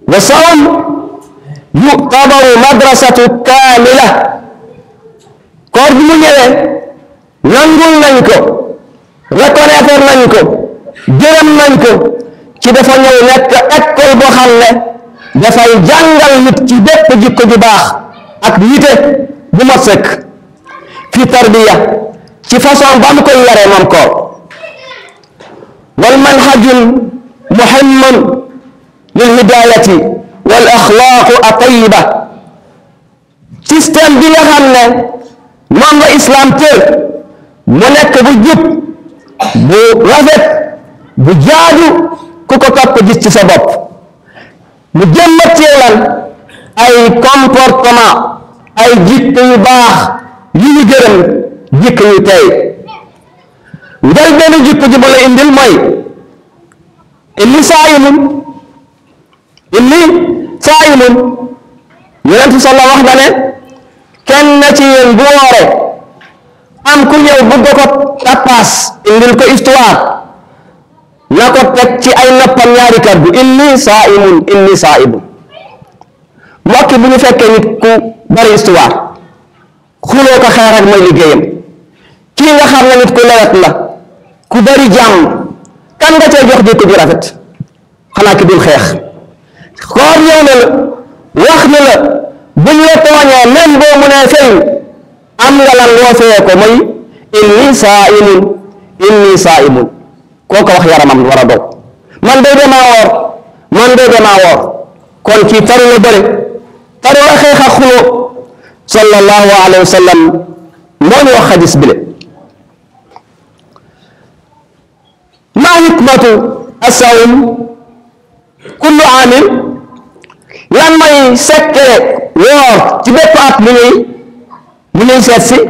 wa sawm yu'tabaru madrasatu kaamila koor bi mu ñëwee nangul nañ ko reconnaître nañ ko gërëm nañ ko ci dafa ñëw nekk école boo xam ne dafay jàngal nit ci bépp jikko ju baax ak nite bu mat sëkk fi tarbiya ci façon ba mu koy yaree moom koor wal manhajul muhimmun lil hidayati wal axlaaqu atayiba système bi nga xam ne moom la islam tër mu nekk bu jub bu rafet bu jaadu ku ko topp gis ci sa bopp mu jëmmat ci lan ay comportement ay jikko yu baax yu ñu gërëm jikko yu tey njël benn jikko ji ma la indil mooy inni saayimun inni saayimun yonent salla wax na ne kenn ci yéen bu woore am ku ñëw bëgg ko tappaas indil ko histoire na ko teg ci ay noppam ñaari kaddu inni saa'imun inni saa'imun mbokki bu ñu fekkee nit ku bari histoire xuloo ko xeex rek mooy liggéeyam kii nga xam ne nit ku lewet la ku bari jàmm kan nga cee jox jikko ju rafet xanaa ki dul xeex xoor ñëw na la wax ni la buñ la tooñee même boo mu nee feeñ am nga lan loo feye ko mooy inni saa'imun inni saa'imun koo ko wax yaramam war a dog man day demaa woor man day demaa woor kon kii taru la bëri taru la xeex ak xuloo sallallahu alayhi wa sallam moo ñu wax xadis bile maa hikmatu asawm kullu aamin lan mooy secret woor ci bépp at mu ñuy mu ñuy seet si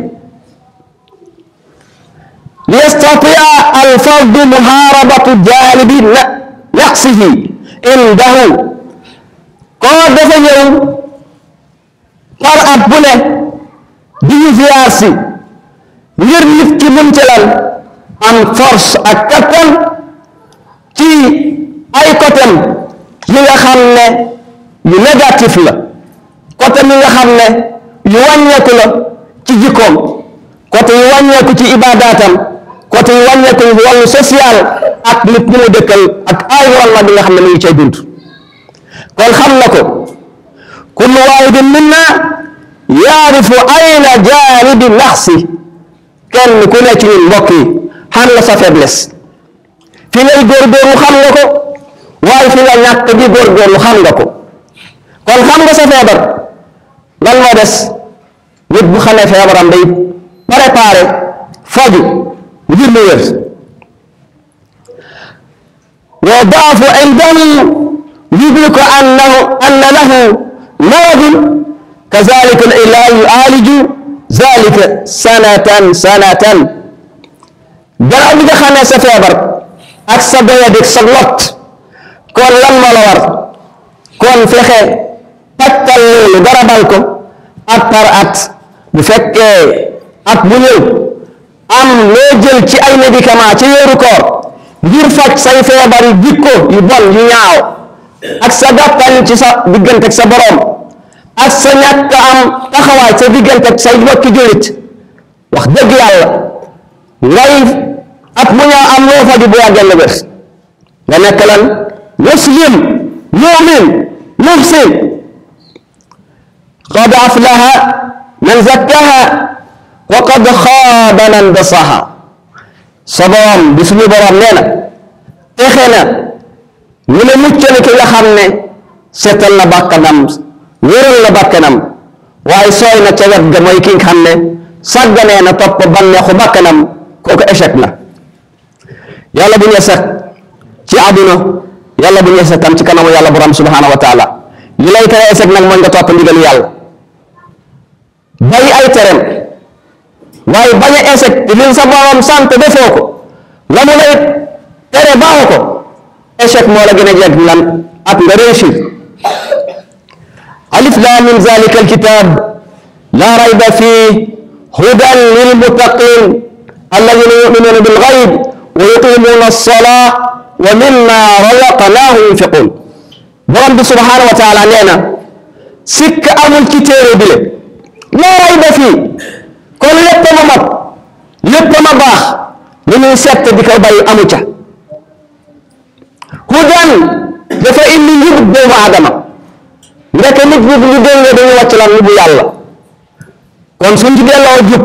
liyastatia alfardu muharabatu jaalibi naqsihi indahu koo dafa ñëw par at bu ne di ñu ziyaar si ngir nit ki mun ci lan am force ak kattan ci ay côté yi nga xam ne yu négatif la côté yi nga xam ne yu wàññeeku la ci jikkoom côté yu wàññeeku ci ibadaatam côté yu wàññeeku ci wàllu social ak nit ñi mu dëkkal ak environnement bi nga xam ne mu ngi cay dund kon xam na ko kullu waahidin minna yaarifu ayna jaanibi naxsi kenn ku ne ci ñun mbokk yi xam nga sa faiblesse fi ngay góorgóorlu xam nga ko waaye fi nga ñàkk di góorgóorlu xam nga ko kon xam nga sa feebar lan moo des nit bu xamee feebaram day préparé faju ngir mu wér wa daafu indahu yudriku annahu anna lahu maradun kazalika al ilahu yu'aliju zalika sanatan sanatan gannaaw bi nga xamee sa feebar ak sa doyadik sa lot kon lan moo la war kon fexe pàccal loolu garabal ko at par at bu fekkee at bu ñëw am loo jël ci ay médicament ci weeru koor ngir faj say feebar yu jikko yu bon yu ñaaw ak sa gàttal ci sa diggante ak sa borom ak sa ñàkk am taxawaay sa diggante ak say mbokki jullit wax dëgg yàlla ngay at mu ñaaw am loo faju bu yàggee la bés nga nekk lan muslim mumin muhsin qad aflaha man zakkaha wa qad xaaba man dasaha sa borom bi suñu borom nee na texe na ñu ne mucc na ki nga xam ne seetal na bàkkanam wéral na bàkkanam waaye sooy na ca wet ga mooy ki nga xam ne sàgganee na topp bànneexu bàkkanam kooku échec na yàlla bu ñu échec ci àdduna yàlla bu ñu échec tam ci kanamu yàlla borom subhanahu wa taala li lay tere échec nag mooy nga topp ndigalu yàlla bàyyi ay tereem waaye bañ a échec te li sa borom sant defoo ko la mu lay tere baaxu ko échec moo la gën a jeg lan ak nga réussir alif lam min zalika alkitab la rayba fih hudan lilmuttaqin alladina yuminuna bilgayb wa yuqimuna alsalaa wa mimma razaqnahum yunfiqun borom bi subhanahu wa taala nee na sikk amul ci téere bi le laa rayba fii kon lépp ma mat lépp ma baax li ñuy sett di ko bàyyi amu ca hudan dafa indi njub doomu aadama ndeke nit ñi bu ñu déngee dañu wàcc lan bu yàlla kon suñ ci delloo jub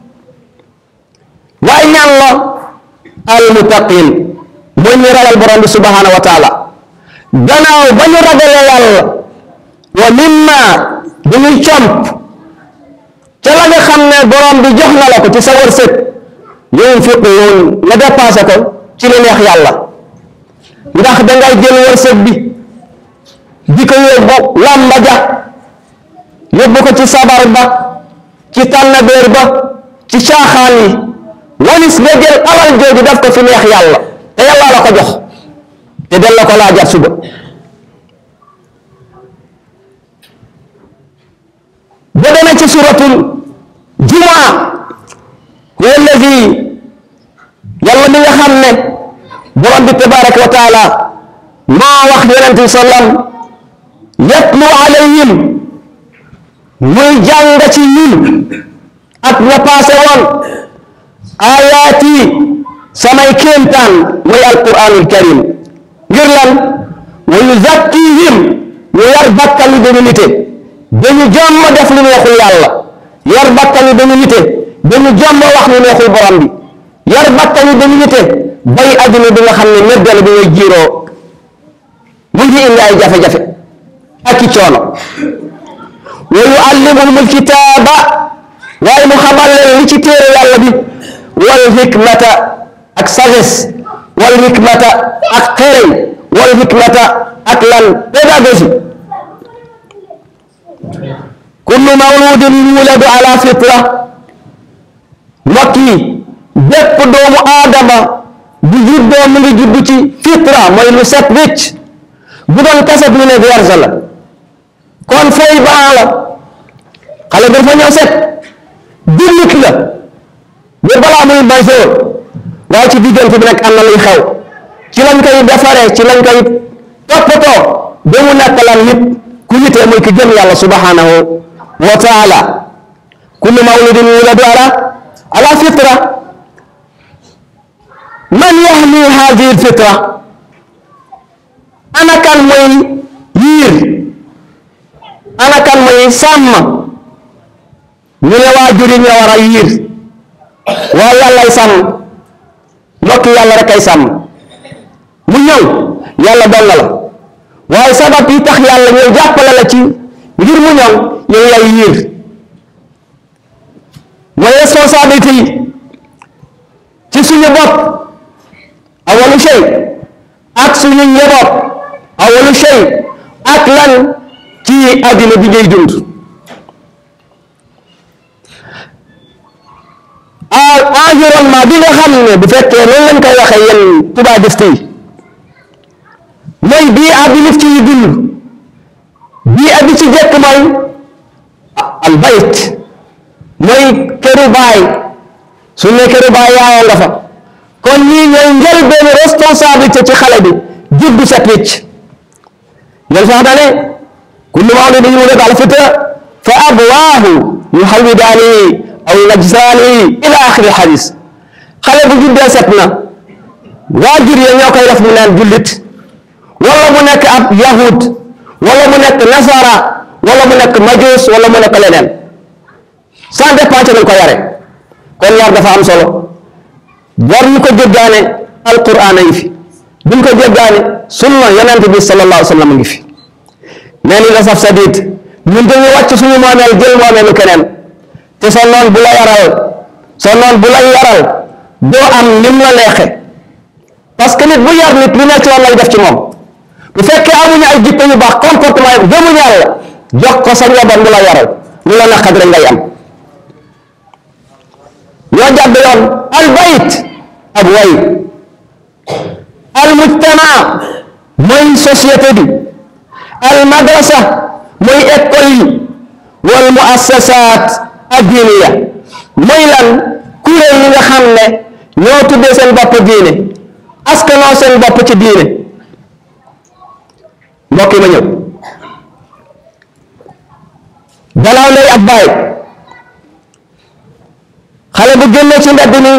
waaye ñaan la al muttaqin mooy ñu ragal borom bi subhanahu wa taala gannaaw ba ñu ragalee yàlla wa mimma dañuy comp ca la nga xam ne borom bi jox na la ko ci sa wërsëg yunfiquun nga dépassé ko ci li neex yàlla ndax dangay jël wërsëg bi di ko yóbbu làmba ja yóbbu ko ci sabar ba ci tànnabeer ba ci caaxaan yi walis nga jël alal jooju def ko fi neex yàlla te yàlla la ko jox te del la ko laajaat suba ba demee ci suratul jumaa huwa alladi yàlla mi nga xam ne borom bi tabaraka wa taala moo wax yonent bi sallam yatlu alayhim muy jàng ci ñun ak ña paase woon ayaati samay kéemtaan muy alquranul karim ngir lan wa yuzakkihim ñu yar bakkan yi dañu nite dañu jomma def lu neexul yàlla yar bakkan yi dañu nite dañu jomma wax lu neexul borom bi yar bakkan yi dañu nite bay adduna bi nga xam ne méddal bi ngay jiiroo mu ngi indi ay jafe-jafe ak i coono wa yuallimuhum alkitaaba waaye mu xamal leen li ci téere yàlla bi wal hikmata ak sagesse wal hikmata ak xereñ wal hikmata ak lan pédagogie kullu mawludin yuladu ala fitra mbokk yi bépp doomu aadama bu juddoo mu ngi judd ci fitra mooy lu set wécc bu doon kaset ñu ne vierge la kon fooy baax la xale bi dafa ñëw set jullit la ba balaa muy majeur waaye ci diggante bi nag am na luy xew ci lañ koy defaree ci lañ koy toppatoo ba mu nekk lan nit ku nitee muy ki gëm yàlla subhanahu wa taala kullu mawludin yuladu ala ala fitra man yahmi hadihi fitra ana kan mooy yiir ana kan mooy sàmm ñu ne waajur yi ñoo war a yiir waaye yàllay sàmm mbokk yàlla rek ay sàmm mu ñëw yàlla dong la waaye sabab yi tax yàlla ñëw jàppale la ci ngir mu ñëw yow lay yiir mooy responsabilité yi ci suñu bopp awalu shay ak suñu njaboot awalu shay ak lan ci àddina bi ngay dund environnement bi nga xam ne bu fekkee noonu lañ koy waxee yéen tubaabiste yi mooy bii ab bi nit ci yi dund bii ab bi ci jekk mooy al bayt mooy këru baay su ne këru baay yaayoo nga fa kon ñii ñooy njëlbéen responsabilité ci xale bi juddu set wicc yéen sax dane kullu mawlidin yuladu ala fitra fa abwaahu yuhawwidaanihi aw yunajjisaanihi ila axiri xadis xale bu juddee set na waajur yi ñoo koy def mu naan jullit wala mu nekk ab yahud wala mu nekk nasara wala mu nekk majus wala mu nekk leneen sans dépendre nañ ko yare kon yar dafa am solo war ñu ko jéggaane alquran a ngi fi buñ ko jéggaane sunna yonent bi sallallahu alayhi wa sallam a ngi fi mais li nga saf sadid ñun dañu wàcc suñu moomeel jël moomeelu keneen te sa noon bu la yaral sa noon bu la yaral doo am lim la neexe parce que nit bu yar nit lu nekk ci woon lay def ci moom bu fekkee amuñu ay jikko yu baax comportement yi gëmuñu yàlla jox ko sa njaboot mu la yaral lu la naqat rek ngay am ñoo jàdd yoon al bayt ab way al mujtama mooy société bi al madrasa mooy école yi wal muassasat addiniya mooy lan kuréel yi nga xam ne ñoo tuddee seen bopp diine askanoo seen bopp ci diine mbokk yi ma ñëw gannaaw ndey ak baay xale bu génnee ci mbedd mi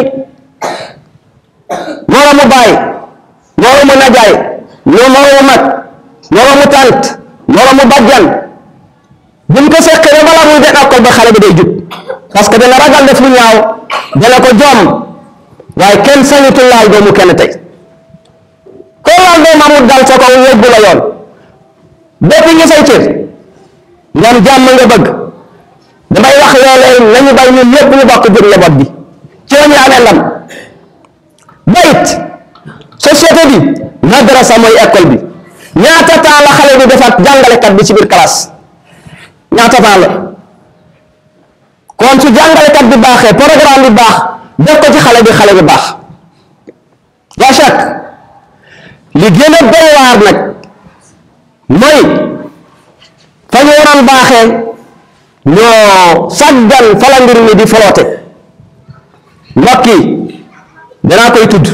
moroomu baay moroomu najaay moroomu mag moroomu tànt moroomu bajjan buñ ko seqee ba balaa muy den école ba xale bi day jub parce que dana ragal def lu ñaaw dana ko joom waaye kenn sañutul laal doomu kenn tey koo laal doom amul dal sa kaw yóbbu la yoon bépp ngi say cër ngam jàmm nga bëgg damay wax loolee nañu bay ñun ñëpp ñu bokk jur njaboot bi ci la ñu amee ndam bayit société bi madrasa mooy école bi ñaata temps la xale bi defaat jàngalekat bi ci biir classe ñaata temps la kon su jàngalekat bi baaxee programme bi baax def ko ci xale bi xale bi baax la chaque li gën a doy waar nag mooy fa ñu waroon baaxee ñoo saggan fa la mbir mi di foloote mbokk yi danaa koy tudd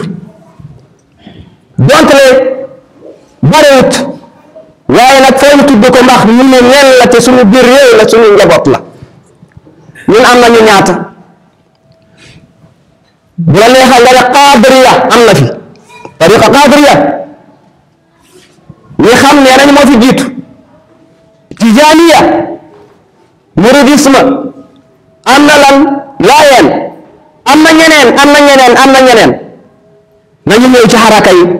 donte le bariwut waaye nag foo ñu tudd ko ndax ñun ne ñenn la te suñu biir réew la suñu njaboot la ñun am nañu ñaata bu la neexal nga ne qaadiriya am na fi tariqa qaadiriya ñi xam ne nañ moo fi jiitu tijaniya muridisme am na lan laayeen am na ñeneen am na ñeneen am na ñeneen nañu ñëw ci xaraka yi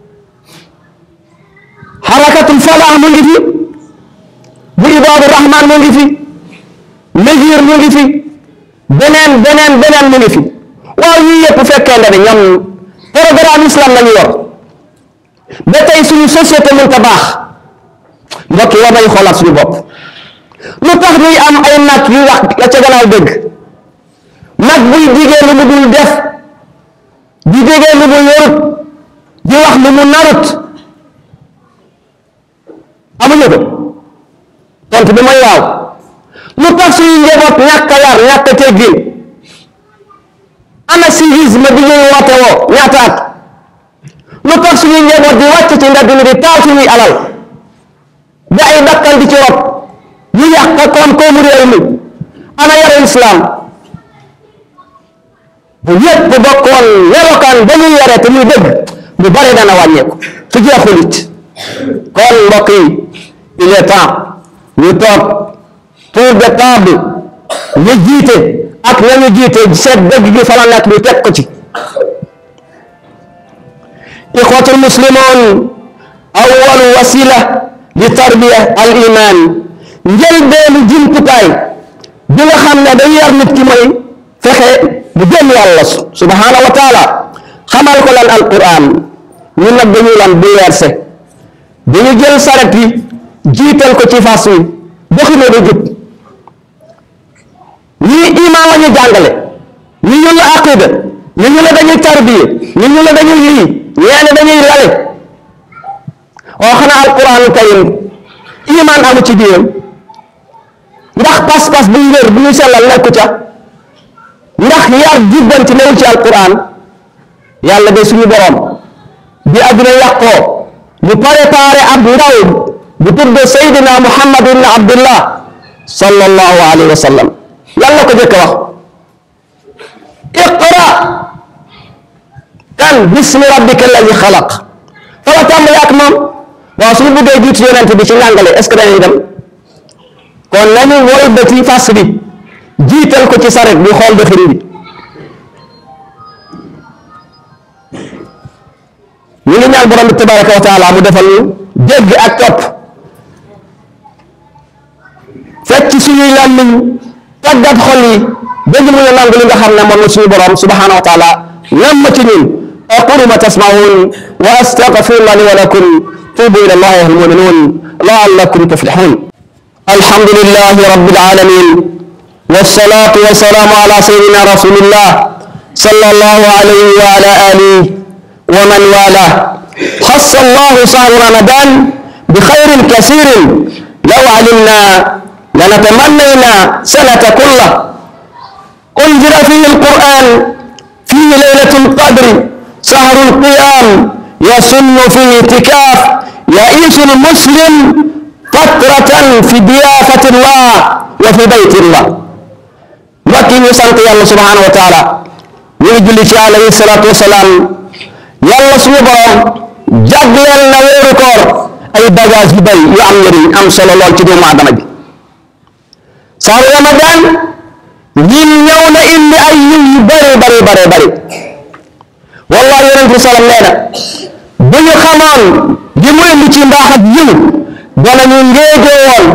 xarakatul falah mu ngi fi bu ibaadu rahman mu ngi fi mesure mu ngi fi beneen beneen beneen mu ngi fi waaw yii yëpp fekkee ne ñoom programme islam la ñu yor ba tey suñu société mënta baax mbokk yi war nañu xoolaat suñu bopp lu tax ñuy am ay nag yu wax la ca gannaaw dëgg nag buy digee lu mu dul def di digee lu mu yorut di wax lu mu narut amuñu ko tontu bi mooy waaw lu tax suñu njaboot ñàkk a yar ñàkk a teggin ana civisme bi ñuy woote woo ñaata at lu tax suñuy njaboot di wàcc ci mbedd mi di taal suñuy alal ba ay dakkal di ci rot ñu yàq koom koomu réew mi ana yare islam bu yëpp bokkoon melokaan ba ñuy yare te muy dëgg lu bari dana wàññeeku su jeexul it kon mbokk yi il est temps ñu toog tour de table ñu jiite ak nañu jiite seet dëgg gi fa la nekk ñu teg ko ci ixwatul muslimun awwalu wasila li tarbiya al iman njëlbeenu jumtukaay bi nga xam ne day yar nit ki mooy fexe bu gëm yàlla subhanahu wa taala xamal ko lan alquran ñu nag dañuy lan bu werse dañu jël saret yi jiital ko ci fas wi doxine du jub ñii iman la ñu jàngale ñi ñu la aqida ñi ñu la dañuy tarbiye ñi ñu la dañuy lii ñeene dañuy lale oo xanaa alquran karim iman amu ci biiram ndax pas-pas bu wér bu ñu sellal nekku ca ndax yar jubbanti newul ci alquran yàlla de suñu borom bi adduna yàqoo mu préparé ab ndaw bu tudd Seydina Muhammad ibn Abdullah sallallahu alayhi wa sallam yàlla ko jëkk wax iqra kan bismi rabbika alladi xalaq fa la tàmbali ak moom waaw suñu bëggee jiitu yonent bi ci njàngale est ce que dañuy dem kon nañu mooy bëti fas bi jiital ko ci saret bi xool doxin bi ñu ngi ñaan borom bi tabaraka wa taala mu defal ñu dégg ak topp fekk ci suñuy làmmiñ tàggat xol yi dégg mu ñu nangu li nga xam ne moom la suñu borom subhanahu wa taala nam ci ñun aqulu ma tasmaun wa astaghfirullah li wa lakum tubu ila allahi ayuha almuminun laallakum tuflihun alhamdulillahi rabbil alamin والصلاة والسلام على سيدنا رسول الله صلى الله عليه وعلى آله ومن والاه خص الله شهر رمضان بخير كثير لو علمنا لنتمنينا سنة كله أنزل فيه القرآن فيه ليلة القدر شهر القيام يسن فيه اعتكاف يعيش المسلم فترة في ضيافة الله وفي بيت الله mbokk yi ñu sant yàlla subhanahu wa taala ñu ngi julli ci alayhi salaatu wasalaam yàlla suñu borom jagleel na weeru koor ay bagage yu bari yu am njëriñ am solo lool ci doomu adama bi saaru ramadan ñin ñëw na indi ay yiw yu bari bari bari bari wallahi yonent bi salam nee na bu ñu xamoon li mu indi ci mbaax ak yiw danañu ngéejoo woon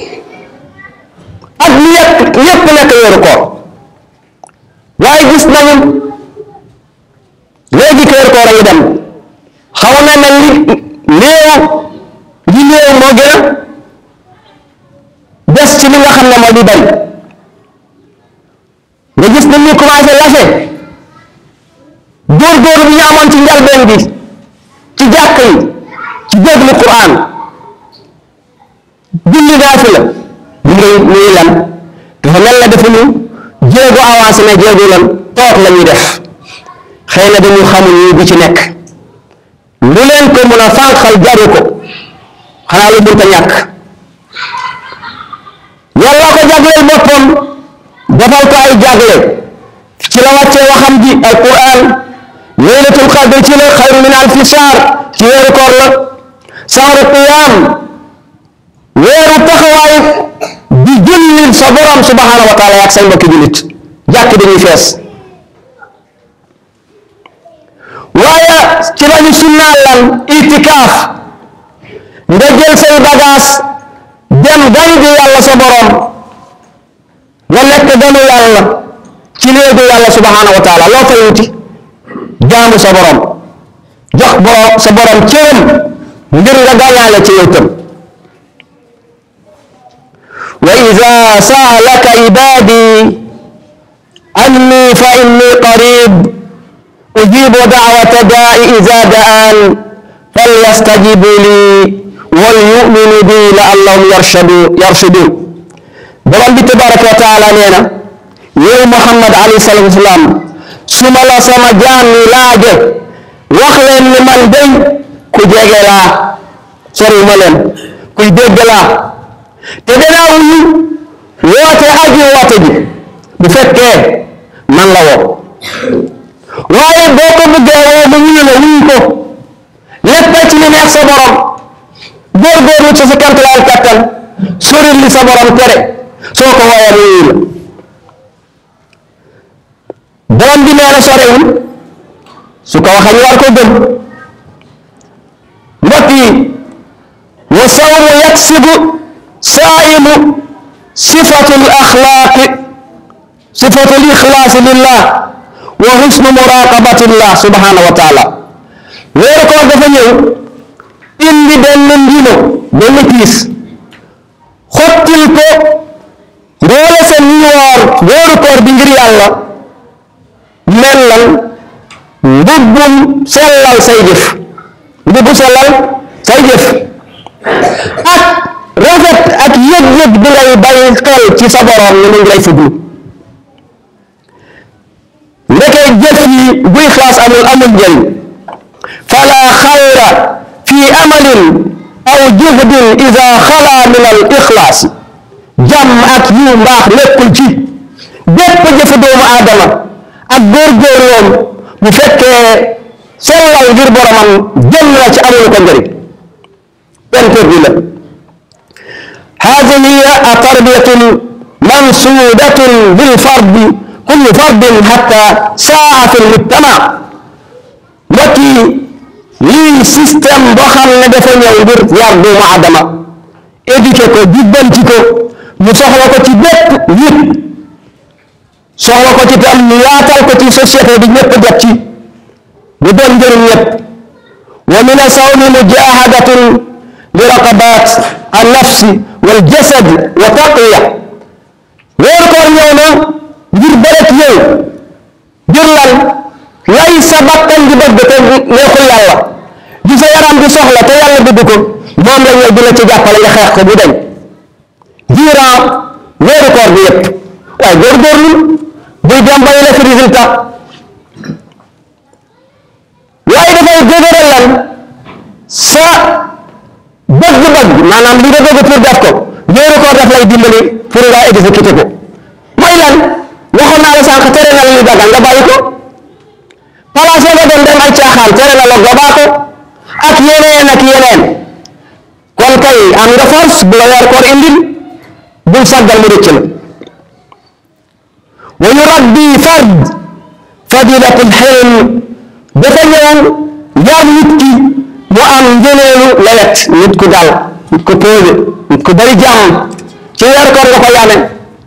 ak li yëpp yëpp nekk weeru koor waaye gis nañu léegi weeru koor a ngi dem xaw na mel ni néew li néew moo gën a des ci li nga xam ne moo di bari nga gis nit ñi commencé lase góorgóorlu bi ñu amoon ci njalbeen bi ci jàkk yi ci déglu Qur'an julli naafila ñu ngi muy lan dafa mel na dafa ñu jéego avancé na jéego lan toog la ñuy def xëy na dañu xamul ñu bu ci nekk lu leen ko mën a fànqal jaru ko xanaa lu mënta ñàkk yàlla ko jagleel boppam defal ko ay jagle ci la wàccee waxam ji alquran laylatul qadr ci la xayru min alfi shahr ci weeru koor la sahru qiyam weeru taxawaay di jullil sa borom subhanahu wa taala ak say mbokki jullit jàkk dañuy fees waaye ci lañu sunnaal lan itikaaf nga jël say bagaas dem gan gi yàlla sa borom nga nekk ganu yàlla ci néegu yàlla subhanahu wa taala loo fay wuti jaamu sa borom jox borom sa borom cëram ngir nga gàñaale ci yow tam wa ida saalaka ibadi anni fa inni qarib ujibu da'wata da'i ida da'an falyastajibu li wal yu'minu bi la'allahum yarshadu yarshudun borom bi tabaraka wa taala nee na yow Muhammad alayhi salatu wasalaam su ma la sama jaam ñi laaje wax leen ni man day ku jege laa sori ma leen kuy dégg laa te danaa wuyu woote aji woote ji bu fekkee man la woo waaye boo ko bëggee woo mu wuyu la wuyu ko lépp ci li neex sa borom góorgóorlu ci sa kantalaal kattan soril li sa borom tere soo ko woowee mu wuyu la borom bi nee na sorewul su ko waxee ñu war ko gëm mbokk yi wa sawmu yaksibu saa'imu sifatu l axlaaqi sifatu l ixlaasi lillah wa husnu muraqabatillah subhanahu wa taala weeru koor dafa ñëw indi benn ndino benn piis xottil ko mboole seen ñi woor weeru koor bi ngir yàlla mellal mbubbum sellal say jëf mbubbu sellal say jëf ak rafet ak yëg-yëg bi ngay bàyyi xel ci sa borom ni mu ngi lay fuglu ndeke jëf yi bu ixlaas amul amul njëriñ fala xayra fi amalin aw juhdin ida xala min al ixlaasi jàmm ak yu mbaax nekkul ci bépp jëfu doomu aadama ak góorgóorloom bu fekkee sellal ngir boromam jël na ci amul ko njëriñ perdu la هذه هي تربية منسوبة بالفرد كل فرد حتى ساعة في المجتمع وكي lii système boo xam ne dafa ñëw ngir yar doomu aadama éduqué ko jubbanti ko ñu soxla ko ci bépp nit soxla ko ci tam ñu yaatal ko ci société bi ñëpp jot ci bu doon njëriñ ñëpp wa min asawmi mujahadatun li raqabat an nafsi wal jasad wa taqwiya weeru koor ñëw na ngir bëret yow ngir lan lay sa bakkan di bëgg te neexul yàlla di sa yaram di soxla te yàlla bëgg ko moom la ñëw di la ci jàppale nga xeex ko bu deñ durant weeru koor bi yëpp waaye góorgóorlu buy dem ba la fi résultat waaye dafay dëgëral lan sa maanaam li nga bëgg pour def ko weeru koor daf lay dimbali pour nga exécuter ko mooy lan waxoon naa la sànq tere na la li dagan nga bàyyi ko place nga dem dem ay caaxaan tere na la nga baa ko ak yeneen ak yeneen kon kay am nga force bu la weer koor indil bul sàggal mu rëcc la wa yurabbi fard fadilatul xilm dafa ñëw yar nit ki mu am ngëneelu lewet nit ku dal nit ku posé nit ku bari jàmm ci weer koor nga ko yame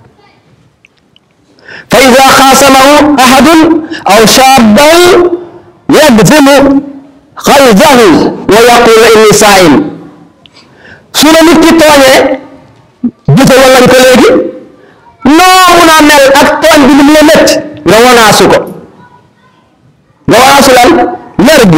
fa ida xaasamahu ahadun aw shaaban yagzimu xalzahu wa yaqulu inni saa'im su la nit ki tooñee gisal lañ ko léegi noo mun a mel ak tooñ bi ni mu la métti nga wanaasu ko nga wanaasu lan mer bi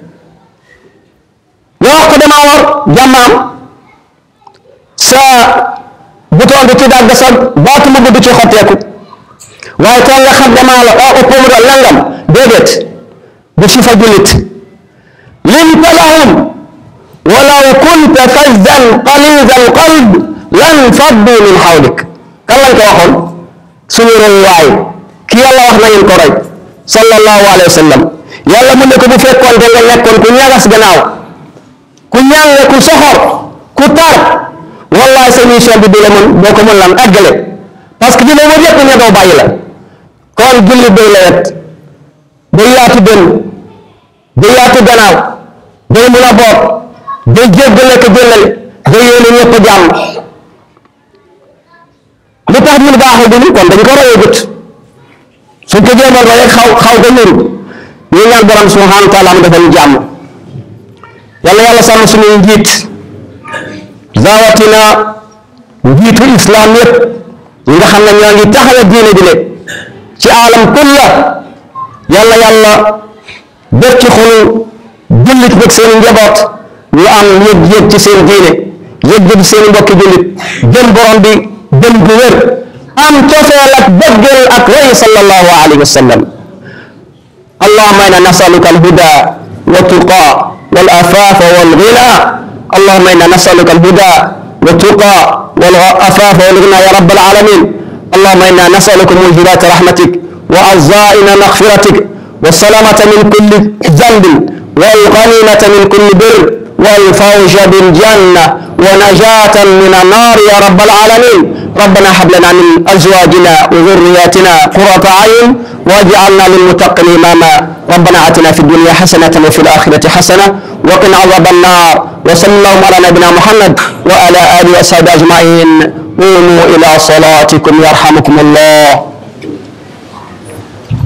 nga wax ko dama war jàmmaam sa bouton bi ci dagg sa baatu mu gudd ci xotteeku waaye too nga xam damaa la oo ëpp mu doon langam déedéet bu si fa jullit linta lahum walaw kunta fazzan qalida alqalb lan faddu min xawlik kan lañ ko waxoon suñu royuwaay ki yàlla wax na ngeen ko roy sallallahu alayhi wa sallam yàlla mu ne ko bu fekkoon te nga nekkoon ku ñagas gannaaw ku ñàng ku soxor ku tar wallahi sa mission bi du la mën boo ko mën lan àggale parce que dina wër yëpp ne doo bàyyi la kon jullit day lewet day yaatu dën day yaatu gannaaw day mun a boot day jéggale ko jëllale day yéene ñëpp jàmm lu tax ñun baaxul du kon dañ ko royee gët suñ ko jéemal royee xaw xaw ko ñuru ñu ñaan borom subhanahu wa taala mu defal ñu jàmm yàlla yàlla sàmm suñuy njiit rawatina njiitu islam yëpp ñi nga xam ne ñoo ngi taxawee diine bi ne ci alam kulla yàlla yàlla def ci xolu jullit bëgg seen njaboot ñu am yëg-yëg ci seen diine yëg-yëg ci seen mbokki jullit gëm borom bi gëm gu wér am cofeel ak bëggeel ak way sallallahu alayhi wa sallam allahumma inna nasaluka alhuda wa tuqa wal afafa wal ghina allahumma inna nasaluka alhuda wa tuqa wal afafa wal ghina ya rabbal alamin اللهم انا نسالك موجبات رحمتك وعزائم مغفرتك والسلامة من كل ذنب والغنيمة من كل بر والفوز بالجنة ونجاة من النار يا رب العالمين ربنا هب لنا من ازواجنا وذرياتنا قرة عين واجعلنا للمتقين اماما ربنا اتنا في الدنيا حسنة وفي الآخرة حسنة وقنا عذاب النار وصلى الله على نبينا محمد وعلى آله وصحبه أجمعين قوموا إلى صلاتكم يرحمكم الله